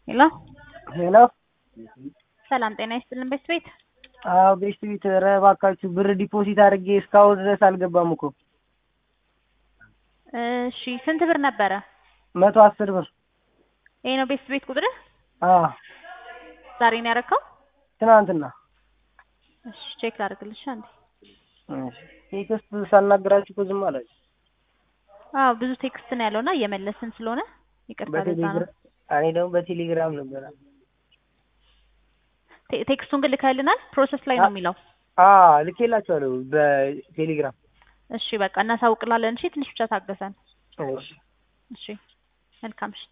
ሄሎ ሄሎ ሰላም ጤና ይስጥልን ቤት ቤት አዎ ቤስት ቤት ኧረ እባካችሁ ብር ዲፖዚት አድርጌ እስካሁን ድረስ አልገባም እኮ እሺ ስንት ብር ነበረ መቶ አስር ብር ይሄ ነው ቤት ቤት ቁጥርህ አዎ ዛሬ ነው ያረከው ትናንትና እሺ ቼክ ላድርግልሽ አንዴ እሺ ቴክስት ሳናግራችሁ እኮ ዝም አላችሁ አዎ ብዙ ቴክስት ነው ያለውና እየመለስን ስለሆነ ይቅርታ ለዛ ነው በቴሌግራም እኔ ደግሞ በቴሌግራም ነበረ ቴ- ቴክስቱን ግን ልከህልናል ፕሮሰስ ላይ ነው የሚለው አዎ ልኬላችኋለሁ በቴሌግራም እሺ በቃ እናሳውቅላለን እሺ ትንሽ ብቻ ታገሰን እሺ እሺ መልካም እሺ